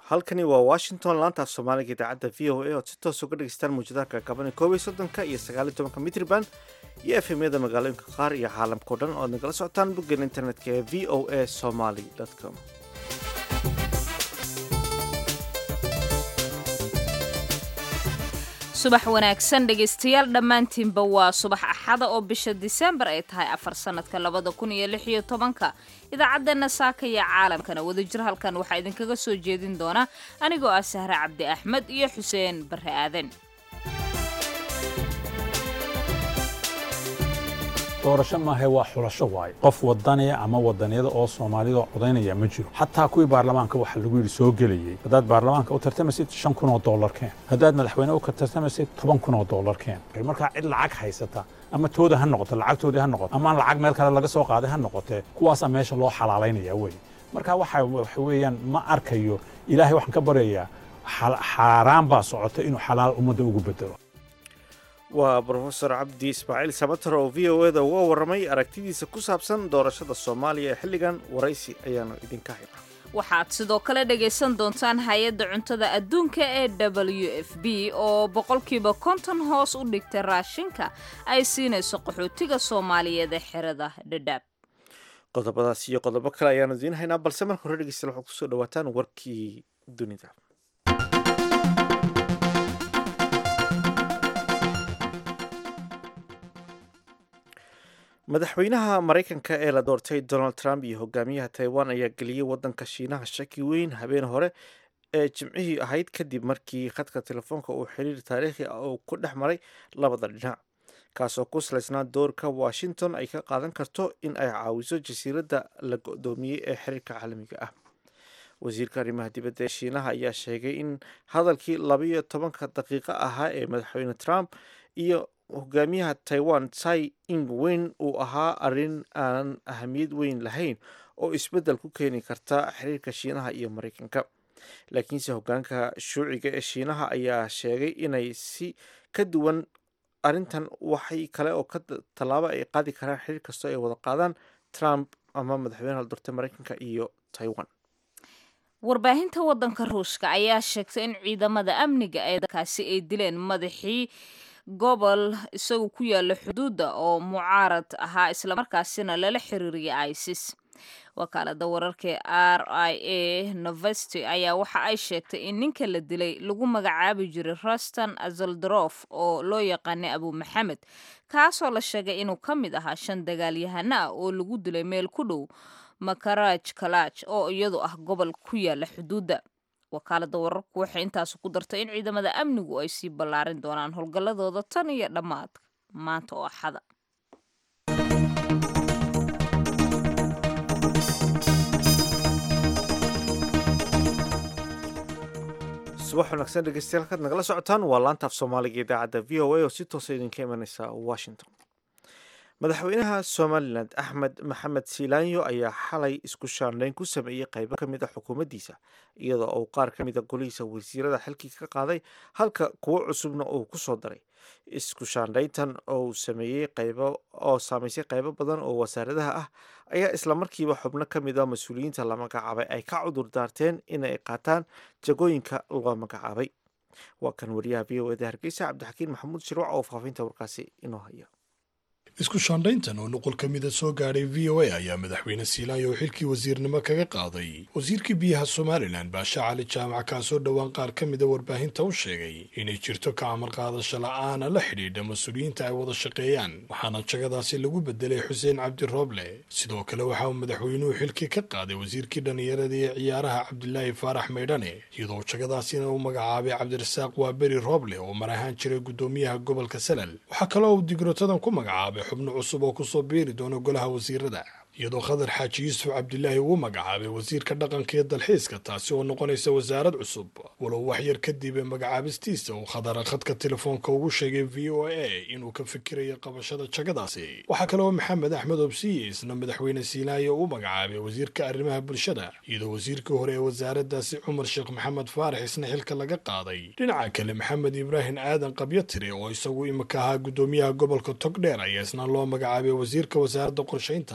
halkani waa washington laantaaf soomaaliga idaacadda v o a ood si toos uga dhegeystaan muujadaha kaakaban koob iyo soddonka iyo sagaal iyo tobanka mitrban iyo efemyada magaalooyinka qaar iyo caalamkao dhan ood nagala socotaan boggeena internetka ee v o a somaly com subax wanaagsan dhegaystayaal dhammaantiinba waa subax axada oo bisha diseembar ay tahay afar sanadka labada kun iyo lix iyo tobanka idaacaddeena saaka iyo caalamkana wadajir halkan waxaa idinkaga soo jeedin doona anigoo ah sahre cabdi axmed iyo xuseen barre aadan doorasho maahe waa xulasho waaye qof wadaniya ama wadaniyada oo soomaalida codaynaya ma jiro xataa kuwii baarlamaanka waxaa lagu yidhi soo gelayey haddaad baarlamaanka u tartamaysid shan kun oo dollar keen haddaad madaxweyne u tartamaysid toban kun oo dollar keen markaa cid lacag haysata ama tooda ha noqoto lacagtoodii ha noqoto ama lacag meel kale laga soo qaaday ha noqotee kuwaasaa meesha loo xalaalaynaya wey marka waxa waxa weeyaan ma arkayo ilaahay waxaan ka baryayaa xaaraan baa socota inuu xalaal ummadda ugu bedelo waa brofesor cabdi ismaaciil sabatar oo v o eda uga warramay aragtidiisa ku saabsan doorashada soomaaliya ee xilligan waraysi ayaanu idinka haynaa waxaad sidoo kale dhagaysan doontaan hay-adda cuntada adduunka ee w f b oo boqolkiiba konton hoos u dhigtay raashinka ay siinayso qaxootiga soomaaliyeed ee xerada dhadhaab qodobadaas iyo qodobo kale ayaanu idiin haynaa balse marka hore dhegeystayaal waxaad kusoo dhawaataan warkii dunida madaxweynaha maraykanka ee la doortay donald trump iyo hogaamiyaha taiwan ayaa geliyey wadanka shiinaha shaki weyn habeen hore ee jimcihii ahayd kadib markii khadka telefoonka uu xiriir taariikhi ah uu ku dhex maray labada dhinac kaasoo ku salaysnaa doorka washington ay ka qaadan karto in ay caawiso jasiiradda la go-doomiyey ee xiriirka caalamiga ah wasiirka arrimaha dibadda ee shiinaha ayaa sheegay in hadalkii labayo tobanka daqiiqo ahaa ee madaxweyne trump iyo hogaamiyaha taiwan tsai ing wen uu ahaa arrin aan ahamiyad weyn lahayn oo isbeddel ku keeni karta xiriirka shiinaha iyo maraykanka laakiinse hogaanka shuuciga ee shiinaha ayaa sheegay inay si ka duwan arrintan waxay kale oo ka tallaabo ay qaadi karaan xiriir kastoo ay wada qaadaan trump ama madaxweynaha la doortay maraykanka iyo taiwan warbaahinta waddanka ruushka ayaa sheegtay in ciidamada amniga ee dalkaasi ay dileen madaxii gobol isagu ku yaala xuduudda oo mucaarad ahaa islamarkaasina lala xiriiriyay isis wakaalada wararka r i a novesti ayaa waxa ay sheegtay in ninka la dilay lagu magacaabi jiray rustan azaldarof oo loo yaqaanay abu maxamed kaasoo la sheegay inuu ka mid ahaa shan dagaalyahano ah oo lagu dilay meel ku dhow makaraj kalaj oo iyadu ah gobol ku yaala xuduudda wakaalada wararku waxay intaas ku dartay in ciidamada amnigu ay sii ballaarin doonaan howlgalladooda tan iyo dhammaadka maanta oo axada subax wanaagsan dhegeystayaal halkaad nagala socotaan waa laantaaf soomaaliga idaacadda v o a oo si toosa idinka imaneysa washington madaxweynaha somalilan axmed maxamed siilaanyo ayaa xalay isku shaandhayn ku sameeyey qaybo ka mid a xukuumaddiisa iyadoo uu qaar ka mid a golihiisa wasiirada xilkii ka qaaday halka kuwo cusubna uu ku soo daray isku shaandhayntan oo sameeyey qaybo oo saamaysay qaybo badan oo wasaaradaha ah ayaa islamarkiiba xubno ka mid a mas-uuliyiinta la magacaabay ay ka cudur daarteen inay qaataan jagooyinka loo magacaabay waa kan wariyaha v o eda hargeysa cabdixakiin maxamuud shirwac oo faafinta warkaasi inoo haya isku shaandhayntan oo nuqul ka mida soo gaadhay v o a ayaa madaxweyne siilaanyo oo xilkii wasiirnimo kaga qaaday wasiirkii biyaha somalilan baashe cali jaamac kaasoo dhowaan qaar ka mida warbaahinta u sheegay inay jirto ka amar qaadasho la-aana la xidhiidha mas-uuliyiinta ay wada shaqeeyaan waxaana jagadaasi lagu bedelay xuseen cabdi rooble sidoo kale waxa uu madaxweynuhu xilkii ka qaaday wasiirkii dhallinyarada iyo ciyaaraha cabdilaahi faarax maydhane iyadoo jagadaasina uu magacaabay cabdirasaaq waaberi rooble oo mar ahaan jiray guddoomiyaha gobolka salal waxaa kaloo uu digrotadan ku magacaabay xubno cusub oo kusoo biiri doona golaha wasiirada iyadoo khadar xaaji yuusuf cabdilaahi uu magacaabay wasiirka dhaqanka iyo dalxiiska taasi oo noqonaysa wasaarad cusub walow waxyar kadib ee magacaabistiisa uu khadara khadka telefoonka ugu sheegay v o a inuu ka fikirayo qabashada jagadaasi waxaa kale oo maxamed axmed obsiye isna madaxweyne siinaayo uu magacaabay wasiirka arrimaha bulshada iyadoo wasiirkii hore ee wasaaradaasi cumar sheekh maxamed faarax isna xilka laga qaaday dhinaca kale maxamed ibraahim aadan qabyatire oo isagu imika ahaa guddoomiyaha gobolka togdheer ayaa isna loo magacaabay wasiirka wasaaradda qorshaynta halka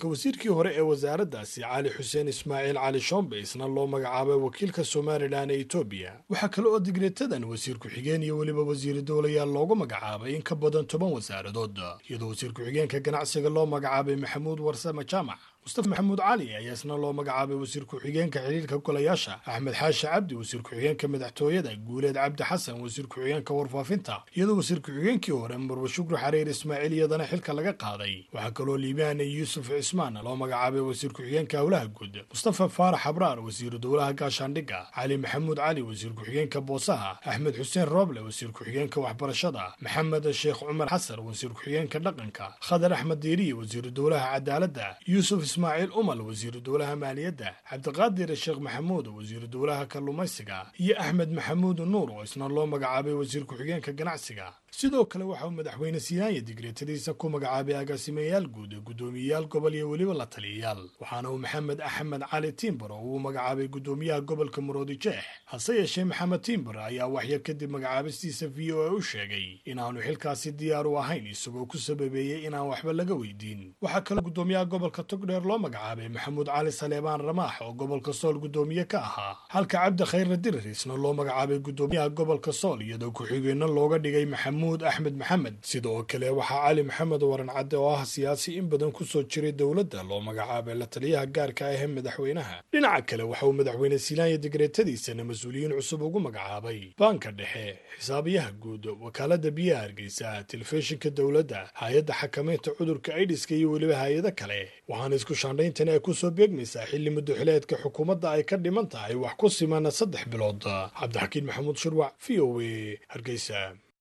wasiirkii hore ee wasaaraddaasi cali xuseen ismaaciil cali shombe isna loo magacaabay wakiilka somalilan ee etoobiya waxaa kale oo digreetadan wasiir ku-xigeen iyo weliba wasiiri dowlayaal loogu magacaabay in ka badan toban wasaaradood iyadoo wasiir ku-xigeenka ganacsiga loo magacaabay maxamuud warsame jaamac mustafa maxamuud cali ayaa isna loo magacaabay wasiir ku-xigeenka xiriirka golayaasha axmed xaashi cabdi wasiir ku-xigeenka madaxtooyada guuleed cabdi xasan wasiir ku-xigeenka warfaafinta iyadoo wasiir ku-xigeenkii hore marwe shukri xariir ismaaciil iyadana xilka laga qaaday waxaa kaloo liibaane yuusuf cismaan loo magacaabay wasiir ku-xigeenka howlaha guud mustafa faarax abraar wasiiru dowlaha gaashaandhigga cali maxamuud cali wasiir ku-xigeenka boosaha axmed xuseen rooble wasiir ku-xigeenka waxbarashada maxamed sheekh cumar xasan wasiir ku-xigeenka dhaqanka khadar axmed diiriye wasiiru dowlaha cadaaladda yuusuf ismaaciil umal wasiiru dowlaha maaliyadda cabdiqaadir sheekh maxamuud wasiiru dowlaha kalluumaysiga iyo axmed maxamuud nuur oo isna loo magacaabay wasiir ku-xigeenka ganacsiga sidoo kale waxa uu madaxweyne siinaanya digreetadiisa ku magacaabay agaasimayaal guud guddoomiyeyaal gobol iyo weliba la taliyayaal waxaana uu maxamed axmed cali tiimbaro uu magacaabay guddoomiyaha gobolka maroodi jeex hase yeeshee maxamed tiimbar ayaa waxyar kadib magacaabistiisa v o a u sheegay inaanu xilkaasi diyaar u ahayn isagoo ku sababeeyey inaan waxba laga weydiin waxaa kaloo guddoomiyaha gobolka togdheer loo magacaabay maxamuud cali saleebaan ramaax oo gobolka sool guddoomiye ka ahaa halka cabdi khayre dirir isna loo magacaabay guddoomiyaha gobolka sool iyadoo ku-xigeenno looga dhigay maxamuud axmed maxamed sidoo kale waxaa cali maxamed waran cadde oo ah siyaasi in badan ku soo jiray dowladda loo magacaabay la taliyaha gaarka ah ee madaxweynaha dhinaca kale waxa uu madaxweyne siinaanya digreetadiisana mas-uuliyiin cusub ugu magacaabay baanka dhexe xisaabiyaha guud wakaalada biyaha hargeysa telefishinka dowladda hay-adda xakamaynta cudurka aidiska iyo weliba hay-ado kale waxaana isku shaandhayntani ay kusoo beegmaysaa xilli muddoxileedka xukuumadda ay ka dhiman tahay wax ku simana saddex bilood cabdixakiin maxamuud shirwac v o a hargeysa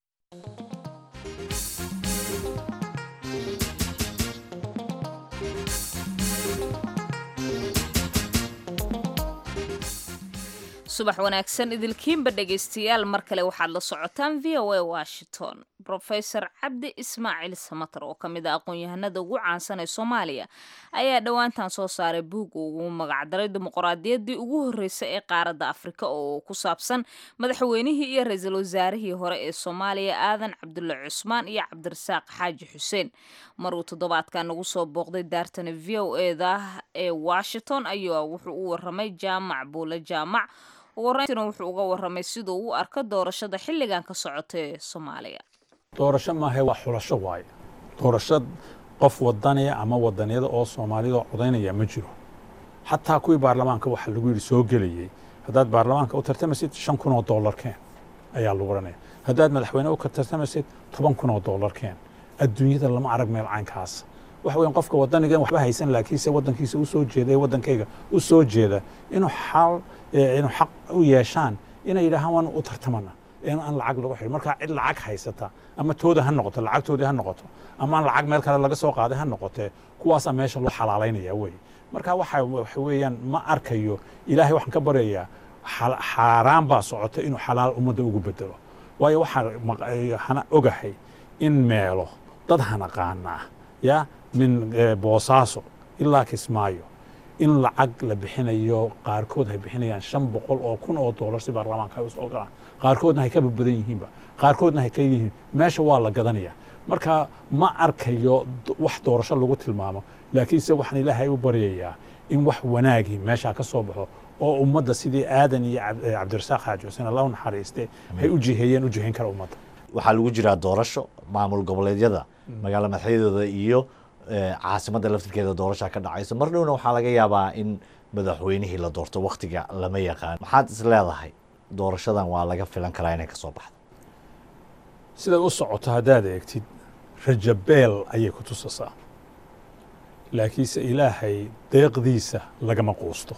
subax wanaagsan idilkiinba dhegaystayaal mar kale waxaad la socotaan v o a washington rofeor cabdi ismaaciil samatar oo ka mid a aqoon-yahanada ugu caansan ee soomaaliya ayaa dhowaantan soo saaray buug ugu magacdaray dimuqraadiyaddii ugu horreysay ee qaaradda afrika oo ku saabsan madaxweynihii iyo ra-iisul wasaarihii hore ee soomaaliya aadan cabdulle cusmaan iyo cabdirasaaq xaaji xuseen maruu toddobaadkan nagu soo booqday daartani v o eda ee washington ayaa wuxuu u waramay jaamac buule jaamac ugu horreyntiina wuxuu uga waramay siduu u arko doorashada xilligan ka socota ee soomaaliya doorasho maahe waa xulasho waaye doorasho qof wadaniya ama wadaniyada oo soomaalida codaynaya ma jiro xataa kuwii baarlamaanka waxaa lagu yidhi soo gelayey haddaad baarlamaanka u tartamaysid shan kun oo dollar keen ayaa lagu odhanaya haddaad madaxweyne u tartamaysid toban kun oo dollar keen adduunyada lama arag meel caynkaas waxa weyan qofka wadanigan waxba haysan laakiinse waddankiisa u soo jeeda ee waddankayga u soo jeeda inuu xal inuu xaq u yeeshaan inay yidhaahaan waan u tartamana in aan lacag lagu xidhin markaa cid lacag haysata ama tooda ha noqoto lacagtoodii ha noqoto ama aan lacag meel kale laga soo qaaday ha noqotee kuwaasaa meesha loo xalaalaynaya wey marka waxa waxa weeyaan ma arkayo ilaahay waxaan ka baryayaa xaaraan baa socota inuu xalaal ummadda ugu bedelo waayo waxaan ogahay in meelo dad hanaqaanaa ya min boosaaso ilaa kismaayo in lacag la bixinayo qaarkood hay bixinayaan shan boqol oo kun oo doolar si baarlamaanka ay u soo galaan qaarkoodna hay ka badbadan yihiinba qaarkoodna hay ka yihiin meesha waa la gadanaya marka ma arkayo wax doorasho lagu tilmaamo laakiinse waxaan ilaahay u baryayaa in wax wanaagii meeshaa ka soo baxo oo ummadda sidii aadan iyo cabdirasaaq xaaji xuseen allah u naxariiste hay u jiheeyeen u jihayn kara ummadda waxaa lagu jiraa doorasho maamul goboleedyada magaalo madaxyadooda iyo caasimadda laftirkeeda doorashaa ka dhacayso mar dhowna waxaa laga yaabaa in madaxweynihii la doorto wakhtiga lama yaqaan maxaad is leedahay doorashadan waa laga filan karaa inay ka soo baxdo sidaad u socoto haddaad eegtid rajabeel ayay ku tusasaa laakiinse ilaahay deeqdiisa lagama quusto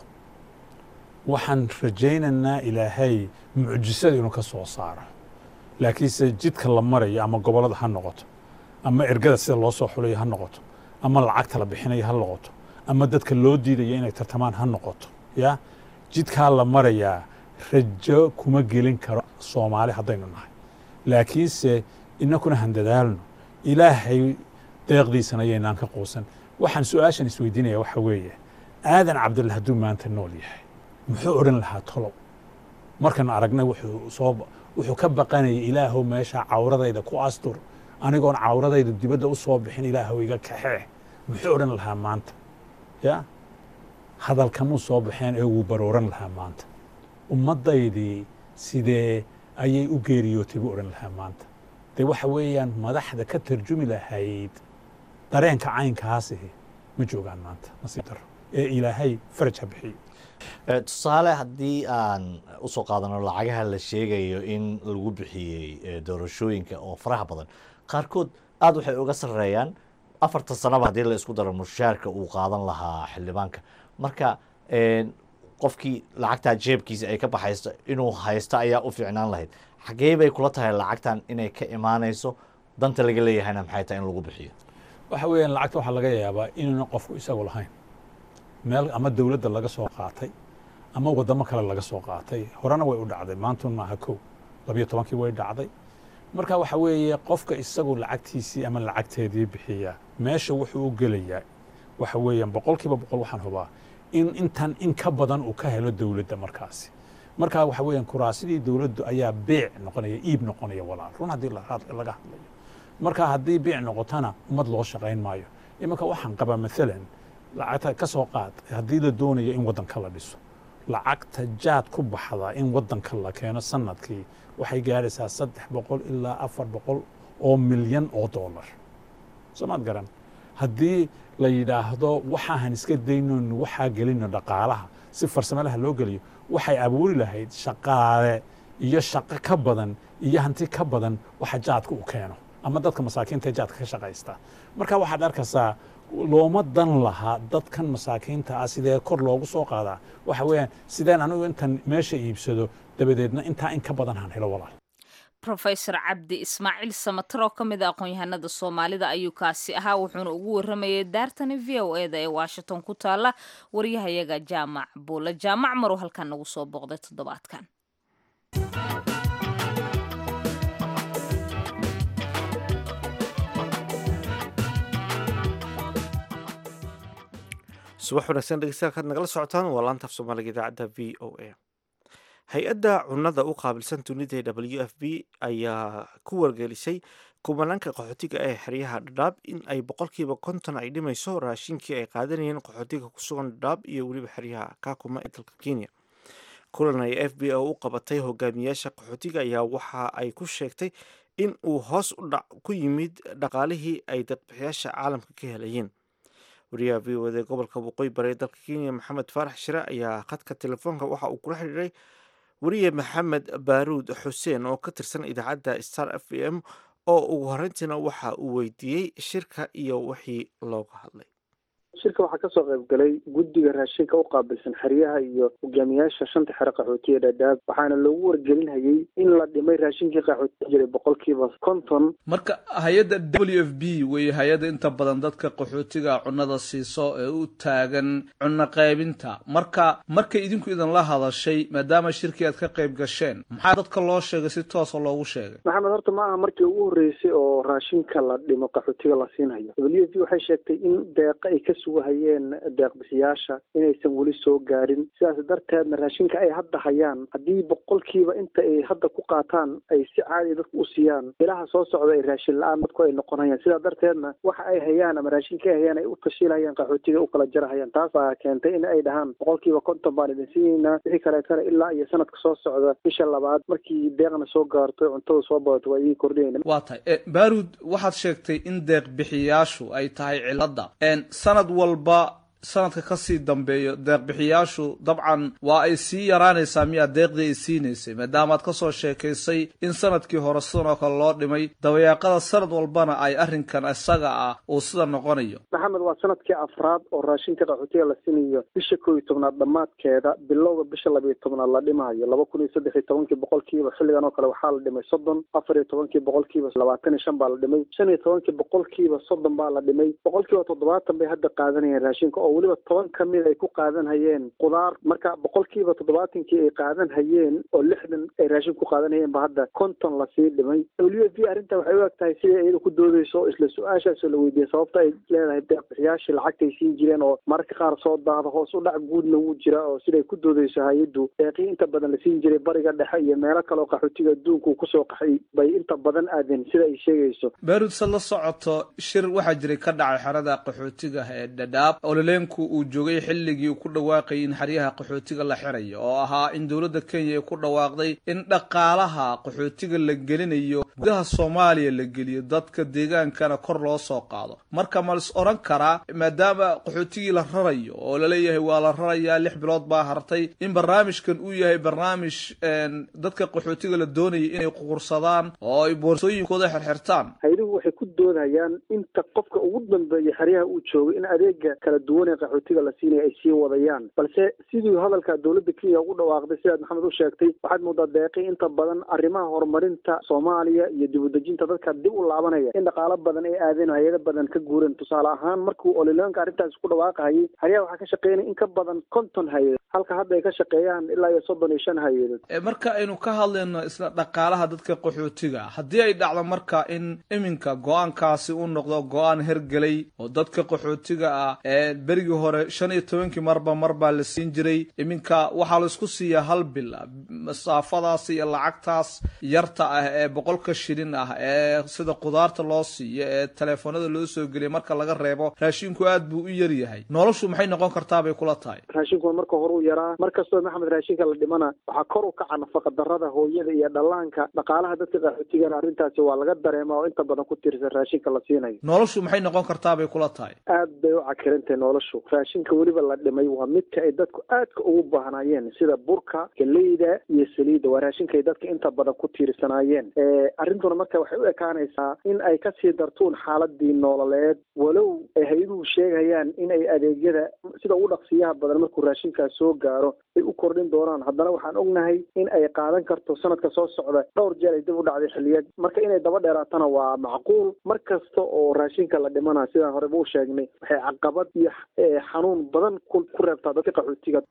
waxaan rajaynaynaa ilaahay mucjisada inuu ka soo saaro laakiinse jidka la marayo ama gobollada ha noqoto ama ergada sida loo soo xulayo ha noqoto ama lacagta la bixinayo ha noqoto ama dadka loo diidayo inay tartamaan ha noqoto ya jidkaa la marayaa rajo kuma gelin karo soomaali haddaynu nahay laakiinse inakuna han dadaalno ilaahay deeqdiisana yaynaan ka quusan waxaan su-aashan isweydiinaya waxa weeye aadan cabdulle hadduu maanta nool yahay muxuu odhan lahaa tolow markaan aragnay wuxuu soo wuxuu ka baqanayay ilaahow meesha cawradayda ku astur anigoon cawradayda dibadda u soo bixin ilaahow iga kaxee muxuu odhan lahaa maanta ya hadalkamuu soo baxeen ee wuu barooran lahaa maanta ummaddaydii sidee ayay u geeriyootay buu odhan lahaa maanta dee waxa weeyaan madaxda ka tarjumi lahayd dareenka caynkaasihi ma joogaan maanta nasiib daro ee ilaahay faraj ha bixiyo Eh, tusaale haddii aan usoo qaadano lacagaha la sheegayo in lagu bixiyey eh, doorashooyinka oo faraha badan qaarkood aada waxay uga sarreeyaan afartan sanaba haddii la isku daro mushaarka uu qaadan lahaa xildhibaanka marka eh, qofkii lacagtaa jeebkiisa ay ka baxayso inuu haysto ayaa u fiicnaan lahayd xagee bay kula tahay lacagtan inay ka imaanayso danta laga leeyahayna maxay tahay in lagu bixiyo waxa weeyaan lacagta waxaa laga yaabaa inuuna qofku isagu lahayn meel ama dowladda laga soo qaatay ama waddamo kale laga soo qaatay horena way u dhacday maantun maaha kow labiyo tobankii way dhacday marka waxa weeye qofka isagu lacagtiisii ama lacagteedii bixiya meesha wuxuu u gelayaa waxa weeyaan boqolkiiba boqol waxaan hubaa in intan in ka badan uu ka helo dowladda markaasi marka waxa weeyaan kuraasidii dowladdu ayaa beec noqonaya iib noqonaya walaal run haddii la- laga hadlayo marka haddii biic noqotana ummad loo shaqayn maayo iminka waxaan qabaa maalan lacagta ka soo qaad haddii la doonayo in waddanka la dhiso lacagta jaad ku baxda in waddanka la keeno sanadkii waxay gaadhaysaa saddex boqol ilaa afar boqol oo milyan oo dollar soomaad garan haddii la yidhaahdo waxaahan iska daynoon waxaa gelino dhaqaalaha si farsamalaha loo geliyo waxay abuuri lahayd shaqaale iyo shaqo ka badan iyo hanti ka badan waxa jaadka u keeno ama dadka masaakiinta ee jaadka ka shaqaysta marka waxaad arkaysaa looma dan laha dadkan masaakiinta ah sidee kor loogu soo qaadaa waxa weeyaan sideen anigu intan meesha iibsado dabadeedna intaa in ka badan han helo walaal rofesor cabdi ismaaciil samatar oo ka mid a aqoon-yahanada soomaalida ayuu kaasi ahaa wuxuuna ugu waramayay daartani v o eda ee washington ku taala waryahayaga jaamac buule jaamac maruu halkan nagu soo booqday toddobaadkan subax wanaagsan dhegeystayaal kaad nagala socotaan waa laanta af soomaaliga idaacadda v o a hay-adda cunnada u qaabilsan dunida ee w f b ayaa ku wargelisay kumanaanka qaxootiga ee xeryaha dhadhaab in ay boqolkiiba konton ay dhimayso raashinkii ay qaadanayeen qaxootiga ku sugan dhadhaab iyo weliba xeryaha kaakuma ee dalka kenya kulan ay f b o u qabatay hogaamiyaasha qaxootiga ayaa waxa ay ku sheegtay in uu hoos u dhac ku yimid dhaqaalihii ay dadbixiyaasha caalamka ka helayeen wariyaha v o d gobolka waqooyi bari ee dalka kenya maxamed faarax shire ayaa khadka telefoonka waxa uu kula xidhiiray wariye maxamed baaruud xuseen oo ka tirsan idaacadda star f m oo ugu horreyntiina waxa uu weydiiyey shirka iyo wixii looga hadlay shirka waxaa kasoo qayb galay guddiga raashinka u qaabilsan xeryaha iyo hogaamiyaasha shanta xero qaxootiya dhadhaab waxaana loogu wargelinhayay in la dhimay raashinkii qaxootiya jiray boqolkiiba konton marka hay-adda w f b wey hay-adda inta badan dadka qaxootiga cunnada siiso ee u taagan cunno qaybinta marka markay idinku idinla hadashay maadaama shirkii aad ka qayb gasheen maxaa dadka loo sheegay si toosa loogu sheegay maxamed horta ma aha markii ugu horreysay oo raashinka la dhimo qaxootiga la siinhayo w f b waxay sheegtay in deeqa ay ka sugahayeen deeqbixiyaasha inaysan weli soo gaadhin sidaas darteedna raashinka ay hadda hayaan haddii boqolkiiba inta ay hadda ku qaataan ay si caadi dadku u siiyaan ilaha soo socda ay raashin la-aan dadku ay noqonayaan sidaa darteedna waxa ay hayaan ama raashinka ay hayaan ay u tashiilahayaan qaxootiga u kala jarahayaan taasaa keentay in ay dhahaan boqolkiiba konton baan idin siinaynaa wixii kaleetana ilaa iyo sanadka soo socda bisha labaad markii deeqna soo gaarto cuntada soo badato waa idiin kordhinayna waa tahay baarud waxaad sheegtay in deeq bixiyaashu ay tahay cilada sanad walba sanadka kasii dambeeyo deeqbixiyaashu dabcan waa ay sii yaraanaysaa miyaa deeqdii ay siinaysay maadaamaad kasoo sheekaysay in sanadkii hore sidan oo kale loo dhimay dabayaaqada sanad walbana ay arrinkan isaga ah uu sida noqonayo maxamed waa sanadkii afraad oo raashinka qaxootiga la siinayo bisha kow iyo tobnaad dhammaadkeeda bilowga bisha labiyo tobnaad la dhimayo laba kun iyo saddex iyo tobankii boqolkiiba xilligan oo kale waxaa la dhimay soddon afar iyo tobankii boqolkiiba labaatan iyo shan baa la dhimay shan iyo tobankii boqolkiiba soddon baa la dhimay boqolkiiba toddobaatan bay hadda qaadanayeen raashinka oo weliba toban ka mid ay ku qaadan hayeen qudaar marka boqolkiiba toddobaatankii ay qaadan hayeen oo lixdan ay raashin ku qaadan hayeen ba hadda konton lasii dhimay w f b arrinta waxay u eg tahay siday iyada ku doodeyso isla su-aashaasoo la weydiiyey sababta ay leedahay deeqbixiyaashii lacagtay siin jireen oo mararka qaar soo daada hoos u dhac guudna wuu jira oo siday ku doodeyso hay-addu deeqii inta badan la siin jiray bariga dhexe iyo meelo kale oo qaxootiga adduunka uu kusoo qaxay bay inta badan aadeen sida ay sheegayso baarud se la socoto shir waxaa jiray ka dhacay xerada qaxootiga ee dhadhaab oo laleeyin dareenku uu joogay xilligii uu ku dhawaaqayay in xeryaha qaxootiga la xirayo oo ahaa in dowladda kenya ay ku dhawaaqday in dhaqaalaha qaxootiga la gelinayo gudaha soomaaliya la geliyo dadka deegaankana kor loo soo qaado marka ma lis odhan karaa maadaama qaxootigii la rarayo oo laleeyahay waa la rarayaa lix bilood baa hartay in barnaamijkan uu yahay barnaamij dadka qaxootiga la doonaya inay quqursadaan oo ay boorsooyinkooda xirxirtaan hayduhu waxay ku doodayaan inta qofka ugu dambeeya xeryaha uu joogo in adeega kala duwan ee qaxootiga la siinaya ay sii wadayaan balse sidii hadalka dowladda kenya ugu dhawaaqday sidaad maxamed u sheegtay waxaad moodaa deeqi inta badan arrimaha horumarinta soomaaliya iyo dib udejinta dadka dib u laabanaya in dhaqaalo badan ay aadeen oo hay-ado badan ka guureen tusaale ahaan markuu olileonka arrintaas ku dhawaaqahayay xeryaha waxaa ka shaqeynaya in ka badan konton hay-ad halka hadda ay ka shaqeeyaan ilaa iyo soddon iyo shan hay-adood marka aynu ka hadlayno isla dhaqaalaha dadka qaxootiga haddii ay dhacdo marka in iminka go-aankaasi u noqdo go-aan hergelay oo dadka qaxootiga ah ee berigii hore shan iyo tobankii marba mar baa la siin jiray iminka waxaa la isku siiyaa hal bil masaafadaas iyo lacagtaas yarta ah ee boqolka shilin ah ee sida qudaarta loo siiyo ee teleefoonada loo soo geliya marka laga reebo raashinku aad buu u yar yahay noloshu maxay noqon kartaa bay kula tahay raashinku marka hore u yaraa mar kastoo maxamed raashinka la dhimana waxaa kor u kaca nafaqa darada hooyada iyo dhallaanka dhaqaalaha dadka qaxootigana arrintaasi waa laga dareema oo inta badan ku tiirsan raashinka la siinayo noloshu maxay noqon kartaa bay kula tahay aad bay u cakirantahay noloshu raashinka weliba la dhimay waa midka ay dadku aadka ugu baahnaayeen sida burka galeyda iyo saliidda waa raashinka ay dadka inta badan ku tiirsanaayeen arrintuna marka waxay u ekaanaysaa in ay kasii dartuun xaaladii nololeed walow ay hay-aduhu sheegayaan in ay adeegyada sida ugu dhaqsiyaha badan markuu raashinkaas soo gaaro ay u kordhin doonaan haddana waxaan ognahay in ay qaadan karto sanadka soo socda dhowr jeer ay dib u dhacday xilliyeed marka inay daba dheeraatana waa macquul mar kasta oo raashinka la dhimana sidaan horeba u sheegnay waxay caqabad iyo xanuun badan ku reebtaa dadka qaxootiga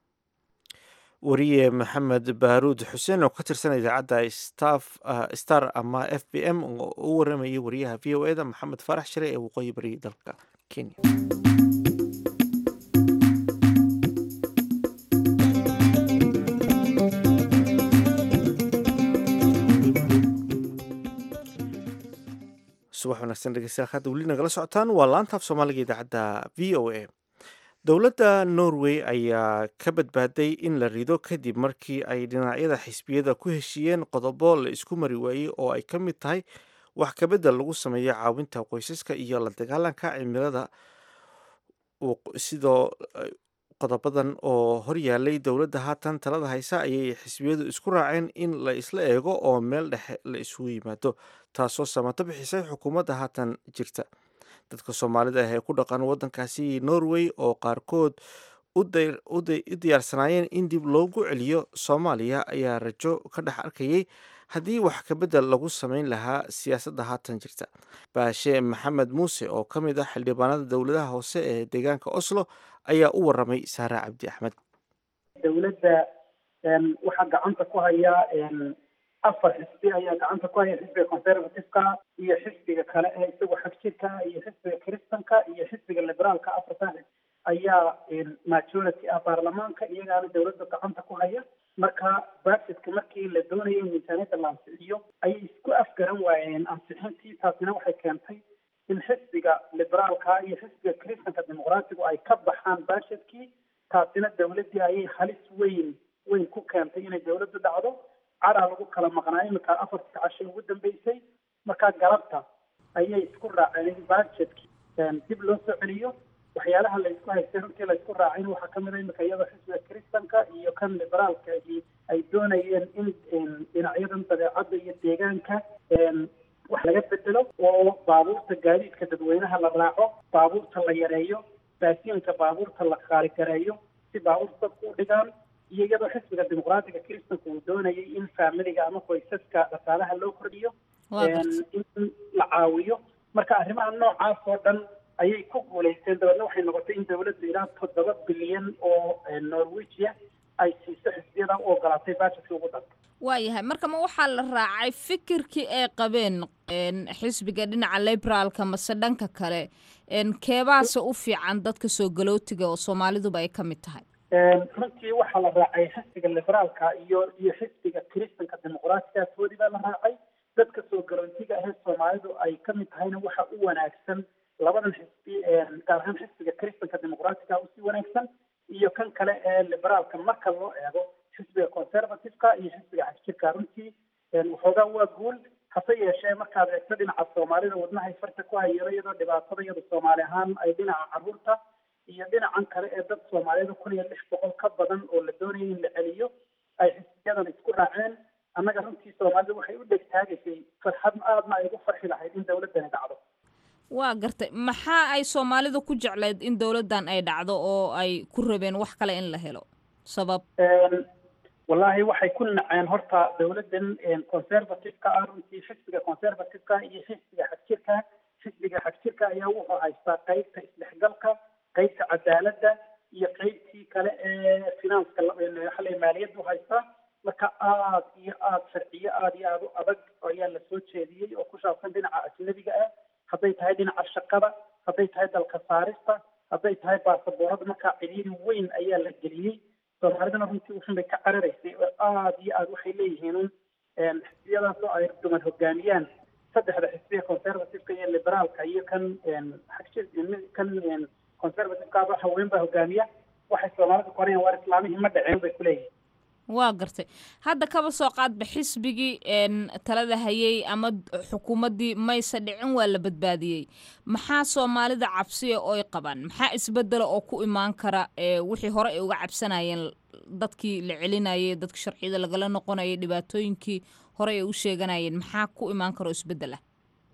wariye maxamed baaruud xuseen oo ka tirsan idaacadda staff star ama f b m oo u waramayay wariyaha v o e da maxamed faarax shire ee waqooyi bari dalka kenya subax wanaagsan dhegeystayaal hadda weli nagala socotaan waa laantaaf soomaaliga idaacadda v o a dowladda norway ayaa ka badbaaday in la rido kadib markii ay dhinacyada xisbiyada ku heshiiyeen qodobo la isku mari waayey oo ay ka mid tahay wax kabedel lagu sameeyo caawinta qoysaska iyo la dagaalanka cimilada sidoo qodobadan oo horyaalay dowladda haatan talada haysa ayay xisbiyadu isku raaceen in la isla eego oo meel dhexe la isugu yimaado taasoo samato bixisay xukuumadda haatan jirta dadka soomaalida ah ee ku dhaqan waddankaasi norway oo qaarkood u diyaarsanaayeen in dib loogu celiyo soomaaliya ayaa rajo ka dhex arkayay haddii wax kabedel lagu samayn lahaa siyaasadda haatan jirta baashe maxamed muuse oo ka mid ah xildhibaanada dowladaha hoose ee deegaanka oslo ayaa u waramay saare cabdi axmed dowladda waxaa gacanta ku haya afar xisbi ayaa gacanta ku haya xisbiga conservativeka iyo xisbiga kale ee isagu xagjirka iyo xisbiga kristanka iyo xisbiga liberaalka afartan ayaa majority ah baarlamaanka iyagaana dowladda gacanta ku haya marka budgetka markii la doonayay in miisaaniyadda la ansixiyo ayay isku afgaran waayeen ansixintii taasina waxay keentay in xisbiga liberaalka iyo xisbiga kristanka dimuqraatigu ay ka baxaan budgetkii taasina dowladdii ayay halis weyn weyn ku keentay inay dowladdu dhacdo caraa lagu kala maqnaa iminka afartii casho ugu dambeysay markaa galabta ayay isku raaceen in budgetkii dib loo soo celiyo waxyaalaha la isku haystay runtii la isku raacin waxaa kamid a iminka iyadoo xisbiga kristanka iyo kan liberaalka ay doonayeen in dhinacyadan dabeecadda iyo deegaanka wax laga bedelo oo baabuurta gaadiidka dadweynaha la raaco baabuurta la yareeyo baasiinka baabuurta la qaaligareeyo si baabuurta dadku u dhigaan iyo iyadoo xisbiga dimuqraatiga kristanka uu doonayay in faamiliga ama qoysaska dhaqaalaha loo kordhiyo in la caawiyo marka arrimaha noocaas oo dhan ayay ku guulaysteen dabeedna waxay noqotay in dowladda ilaa toddoba bilyan oo norwegia ay siiso xisbiyada u ogolaatay bajetkii ugu dhan waayahay marka ma waxaa la raacay fikirkii ay qabeen xisbiga dhinaca liberaalka mase dhanka kale keebaase u fiican dadka soo galootiga oo soomaaliduba ay ka mid tahay runtii waxaa la raacay xisbiga liberaalka iyo iyo xisbiga kristanka dimuqraatiga toodii baa la raacay dadka soo galootiga ahee soomaalidu ay ka mid tahayna waxa u wanaagsan labadan xisbi gaar ahaan xisbiga kristanka dimuqraatiga usii wanaagsan iyo kan kale ee liberaalka marka loo eego xisbiga conservativeka iyo xisbiga xagjirka runtii waxoogaa waa guul hase yeeshee markaad eegto dhinaca soomaalida wadnahay farta ku hayaro iyadoo dhibaatada iyada soomaali ahaan ay dhinaca caruurta iyo dhinacan kale ee dad soomaaliyeed kun iyo lix boqol ka badan oo la doonaya in la celiyo ay xisbiyadan isku raaceen annaga runtii soomaalida waxay u dhegtaagaysay farxad aadna ay ugu farxi lahayd in dowladdani dhacdo waa gartay maxaa ay soomaalida ku jecleyd in dowladdan ay dhacdo oo ay ku rabeen wax kale in la helo sabab wallaahi waxay ku naceen horta dowladdan conservativeka ah runtii xisbiga conservativeka iyo xisbiga xagjirka xisbiga xagjirka ayaa wuxuu haystaa qeybta isdhexgalka qeybta cadaaladda iyo qeybtii kale ee finanska waxale maaliyaddu haystaa marka aad iyo aad sharciyo aad iyo aad u adag ayaa la soo jeediyey oo ku saabsan dhinaca ajnabiga ah hadday tahay dhinaca shaqada hadday tahay dalka saarista hadday tahay baasaboorada markaa ciriiri weyn ayaa la geliyey soomaalidana runtii uxun bay ka cararaysay oo aad iyo aad waxay leeyihiin un xisbiyadaasoo ay dumar hogaamiyaan saddexda xisbiya conservativeka iyo liberaalka iyo kan kan conservativeka haween baa hogaamiya waxay soomaalida qorayaan waar islaamihii ma dhaceen bay kuleeyihiin waa gartay hadda kaba soo qaadba xisbigii talada hayay ama xukuumaddii mayse dhicin waa la badbaadiyey maxaa soomaalida cabsiya ooy qabaan maxaa isbedela oo ku imaan kara wixii hore ay uga cabsanayeen dadkii la celinayay dadka sharciyada lagala noqonayay dhibaatooyinkii hore ay u sheeganayeen maxaa ku imaan kara oo isbedel ah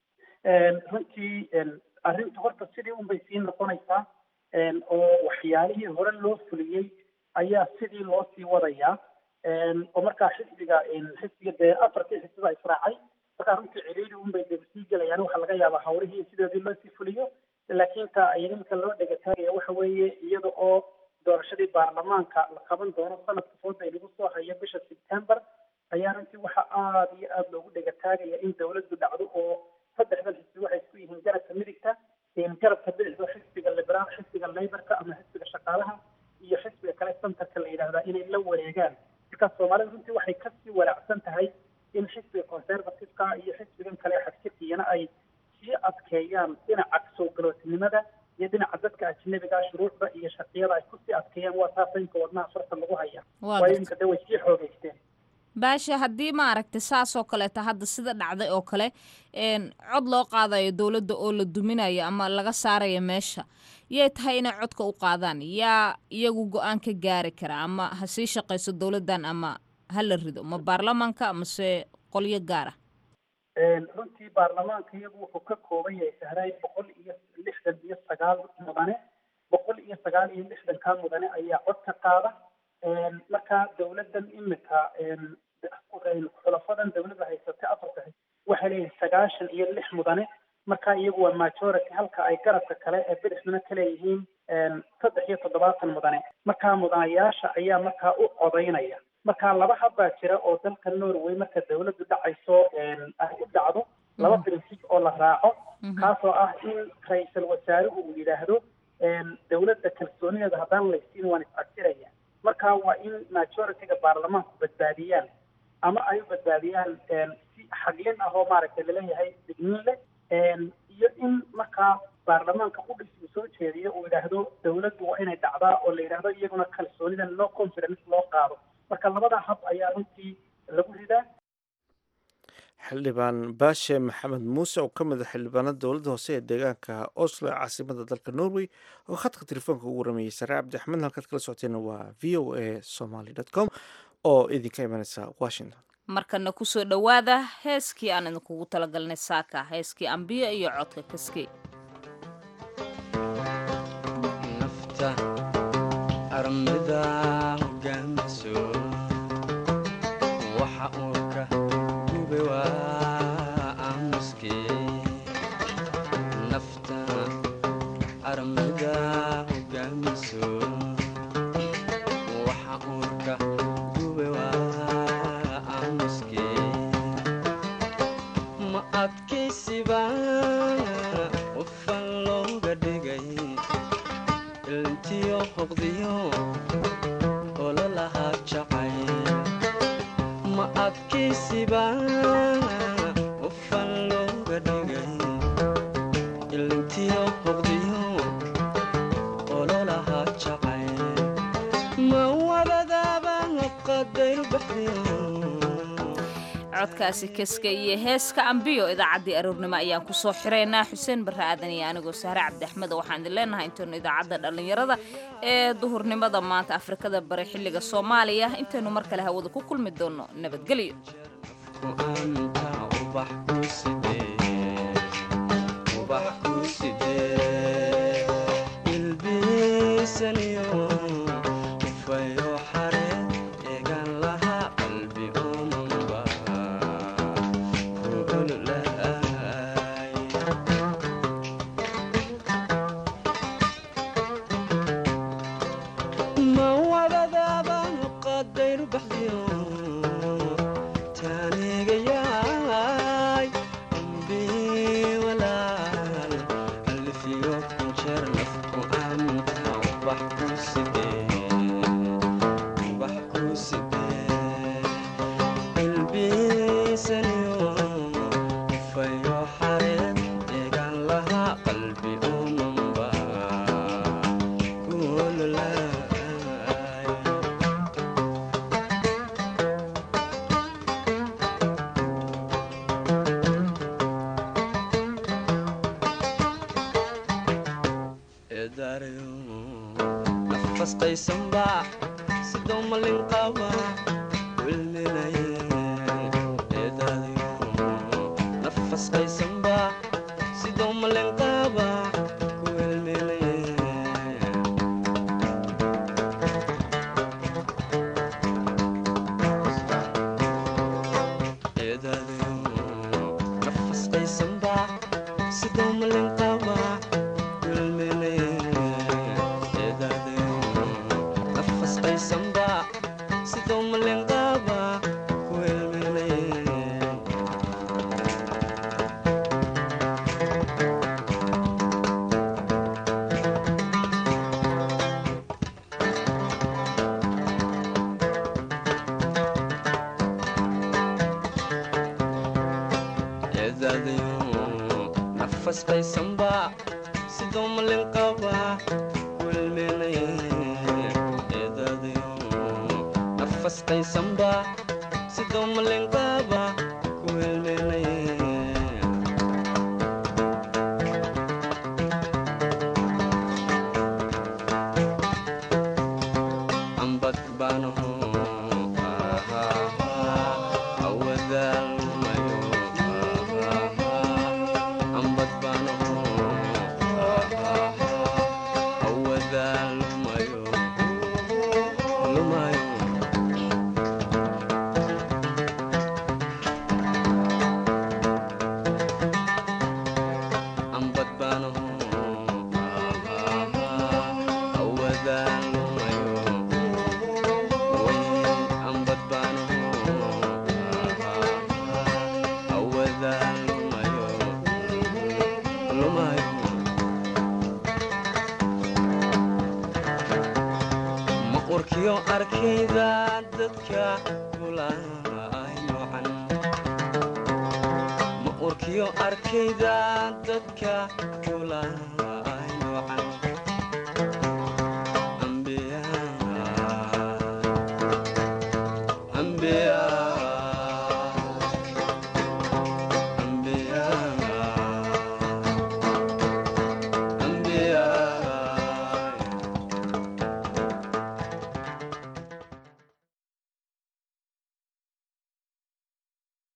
runtii arrinta horta sidii unbay sii noqonaysaa oo waxyaalihii hore loo fuliyey ayaa sidii loo sii wadayaa oo markaa xisbiga xisbiga dee afartii xisbiba israacay markaa runtii ciriiri unbay dee sii gelayaan waxaa laga yaabaa hawlihii sidoodii loo sii fuliyo laakiin ta ay iminka loo dhegataagaya waxa weeye iyada oo doorashadii baarlamaanka la qaban doono sanadka fooda ay lagu soo hayo bisha september ayaa runtii waxaa aada iyo aada loogu dhegataagaya in dowladdu dhacdo oo saddexdan xisbi waxay isku yihiin garabka midigta garabka bidixda xisbiga liberaal xisbiga laborka ama xisbiga shaqaalaha iyo xisbiga kale centerka la yidhaahdaa inay la wareegaan marka soomaalida runtii waxay kasii walaacsan tahay in xisbiga conservativeka iyo xisbigan kale xagjirkiyana ay sii adkeeyaan dhinaca soo galootinimada iyo dhinaca dadka ajnabiga shuruucda iyo sharciyada ay kusii adkeeyaan waa taasa inka wadnaha farta lagu haya waayo imika de way sii xoogeysteen baasha haddii maaragtay saasoo kaleeta hadda sida dhacday oo kale cod loo qaadayo dowladda oo la duminayo ama laga saarayo meesha yay tahay inay codka u qaadaan yaa iyagu go-aan ka gaari kara ama ha sii shaqayso dowladdan ama ha la rido ma baarlamaanka mase qolyo gaar ah runtii baarlamaanka iyagu wuxuu ka kooban yahay sahraay boqol iyo lixdan iyo sagaal mudane boqol iyo sagaal iyo lixdankaa mudane ayaa cod ka qaada marka dowladdan imika xulafadan dowladda haysatay afarta waxay leeyihin sagaashan iyo lix mudane marka iyagu waa majority halka ay garabka kale ee bidixduna ka leeyihiin saddex iyo toddobaatan mudane marka mudanayaasha ayaa markaa u codaynaya marka laba habbaa jira oo dalka norway marka dowladdu dhacayso ay u dhacdo laba prinsip oo la raaco kaasoo ah in ra-iisul wasaaruhu uu yidhaahdo dowladda kalsoonideeda haddaan laysiin waan is-casiraya marka waa in majority-ga baarlamaanku badbaadiyaan ama ay u badbaadiyaan si xaglin ah oo maaragtay laleeyahay digniin leh iyo in markaa baarlamaanka qudhis uu soo jeediyo uu yidhaahdo dowladdu waa inay dhacdaa oo la yidhaahdo iyaguna kalsoonida no confidence loo qaado marka labada hab ayaa runtii lagu ridaa xildhibaan baashe maxamed muuse oo ka mid a xildhibaanada dowladda hoose ee deegaanka oslo ee caasimada dalka norway oo khadka telefoonka ugu waramayay sare cabdi axmed halkaad kala socoteena waa v o a somaly dot com oo idinka imanaysa washington markana kusoo dhowaada heeskii aan idinkugu talagalnay saaka heeskii ambiyo iyo codka kaskey nafta armida hogaamiso waxa uurka gube waa aamuskee nafta armida hogaamiso waxa uurka gube waa aamuskee ma adkaysiba qofan looga dhigay ilntiyo hoqdiyo ololahaa jacayl ma adkaysiba qofan looga dhigay ilntiyo hoqdiyo olola codkaasi kaska iyo heeska ambiyo idaacaddii aroornimo ayaan ku soo xiraynaa xuseen barre aadan iyo anigoo sahre cabdi axmed waxaan idin leenahay intaynu idaacadda dhallinyarada ee duhurnimada maanta afrikada bare xilliga soomaaliya intaynu mar kale hawada ku kulmi doonno nabadgelyo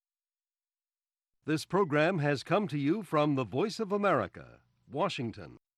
This program has come to you from the Voice of America, Washington.